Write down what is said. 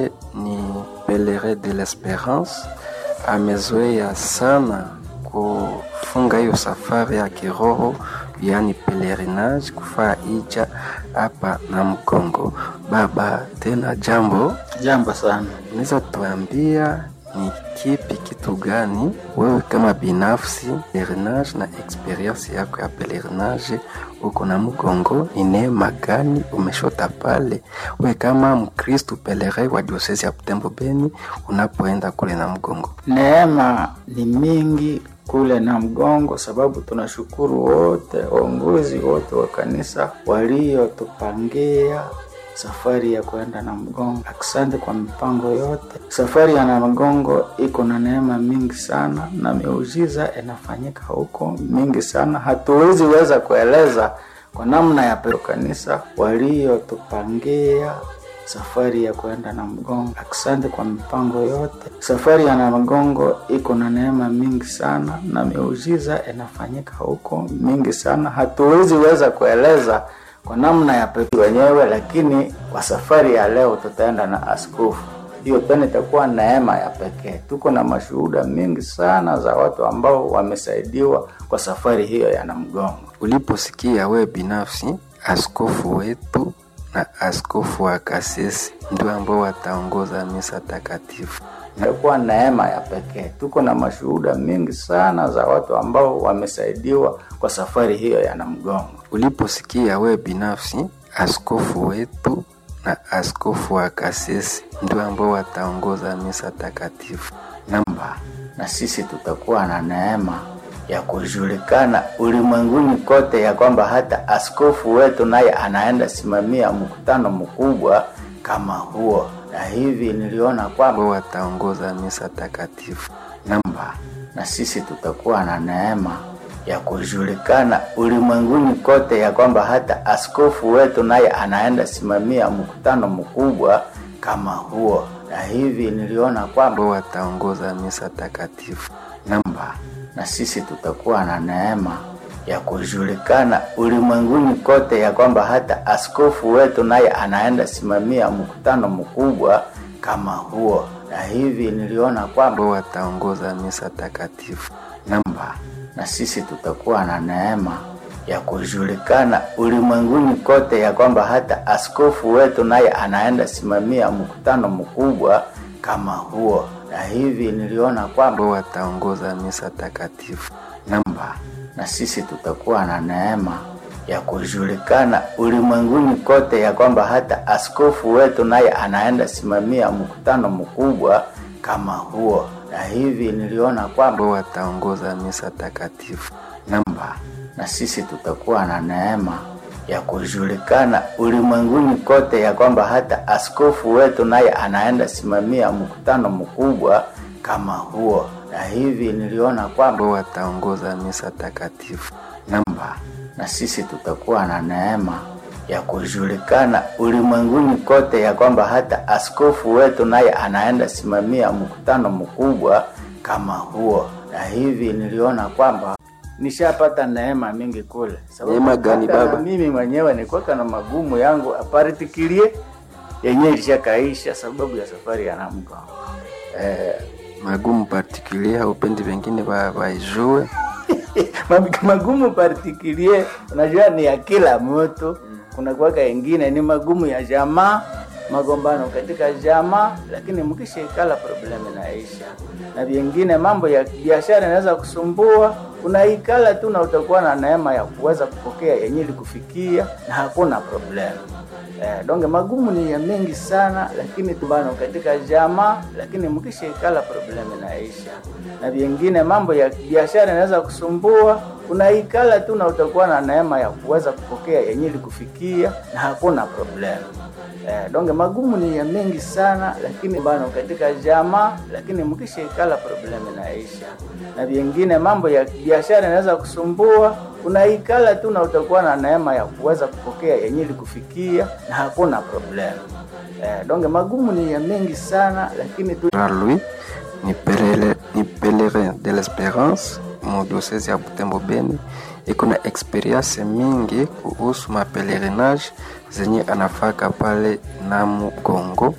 ni Pelerin de l'Esperance amezoea sana kufunga hiyo safari ya kiroho, yaani pelerinage, kufaa ija hapa na Mkongo. Baba, tena jambo, Jambo sana. unaweza tuambia ni kipi kitu gani wewe kama binafsi pelerinage na experience yako ya pelerinage huko na Mkongo, ni neema gani umeshota pale wewe kama Mkristu pelerin wa diosesi ya Butembo Beni unapoenda kule na Mkongo? Neema ni mingi kule na mgongo, sababu tunashukuru wote waongozi wote wa kanisa waliotupangia safari ya kwenda na mgongo. Asante kwa mipango yote. Safari ya na mgongo iko na neema mingi sana na miujiza inafanyika huko mingi sana, hatuwezi weza kueleza kwa namna ya pe- kanisa waliotupangia safari ya kwenda na mgongo. Asante kwa mipango yote. Safari ya na mgongo iko na neema mingi sana na miujiza inafanyika huko mingi sana, hatuwezi weza kueleza kwa namna ya pekee wenyewe, lakini kwa safari ya leo tutaenda na askofu. Hiyo tena itakuwa neema ya pekee. Tuko na mashuhuda mingi sana za watu ambao wamesaidiwa kwa safari hiyo ya Namgongo. Uliposikia wewe binafsi askofu wetu na askofu wa Kasisi ndio ambao wataongoza misa takatifu, Itakuwa neema ya pekee. Tuko na mashuhuda mingi sana za watu ambao wamesaidiwa kwa safari hiyo ya Namgongo. uliposikia wewe binafsi askofu wetu na askofu wa Kasisi ndio ambao wataongoza misa takatifu, namba na sisi tutakuwa na neema ya kujulikana ulimwenguni kote ya kwamba hata askofu wetu naye anaenda simamia mkutano mkubwa kama huo, na hivi niliona kwamba ambao wataongoza misa takatifu. namba na sisi tutakuwa na neema ya kujulikana ulimwenguni kote ya kwamba hata askofu wetu naye anaenda simamia mkutano mkubwa kama huo, na hivi niliona kwamba ambao wataongoza misa takatifu. namba na sisi tutakuwa na neema ya kujulikana ulimwenguni kote ya kwamba hata askofu wetu naye anaenda simamia mkutano mkubwa kama huo, na hivi niliona kwamba ambao wataongoza misa takatifu. namba na sisi tutakuwa na neema ya kujulikana ulimwenguni kote ya kwamba hata askofu wetu naye anaenda simamia mkutano mkubwa kama huo, na hivi niliona kwamba ambao wataongoza misa takatifu. namba na sisi tutakuwa na neema ya kujulikana ulimwenguni kote ya kwamba hata askofu wetu naye anaenda simamia mkutano mkubwa kama huo, na hivi niliona kwamba ambao wataongoza misa takatifu. namba na sisi tutakuwa na neema ya kujulikana ulimwenguni kote ya kwamba hata askofu wetu naye anaenda simamia mkutano mkubwa kama huo, na hivi niliona kwamba ambao wataongoza misa takatifu. namba na sisi tutakuwa na neema ya kujulikana ulimwenguni kote ya kwamba hata askofu wetu naye anaenda simamia mkutano mkubwa kama huo, na hivi niliona kwamba nishapata neema mingi kule. Sababu Neema gani, hata na baba? Mimi mwenyewe nilikuwa na magumu yangu apartikilie yenyewe ilishakaisha sababu ya safari ya Namgongo. Eh, Magumu partikulier upendi wengine wa- waijue Mag- magumu particulier unajua ni ya kila mtu kuna kuwaka ingine ni magumu ya jamaa magombano katika jamaa lakini mkishaikala problemu inaisha na vingine mambo ya biashara inaweza kusumbua unaikala tu na utakuwa na neema ya kuweza kupokea yenye kufikia na hakuna problemu Eh, donge magumu ni ya mengi sana lakini tubano katika jamaa lakini mkishaikala problemu inaisha na vingine mambo ya biashara inaweza kusumbua unaikala tu na utakuwa na neema ya kuweza kupokea yenye kufikia na hakuna problemu eh, donge magumu ni ya mengi sana lakini bano katika jamaa lakini mkishaikala problemu inaisha na vingine mambo ya biashara inaweza kusumbua unaikala tu na utakuwa na neema ya kuweza kupokea yenye kufikia na hakuna problemu eh, donge magumu ni ya mengi sana lakini tu Louis ni pelele- ni pelerin de l'Esperance mu diocese ya Butembo Beni, iko na experience mingi kuhusu mapelerinage zenye anafaka pale Namu Kongo,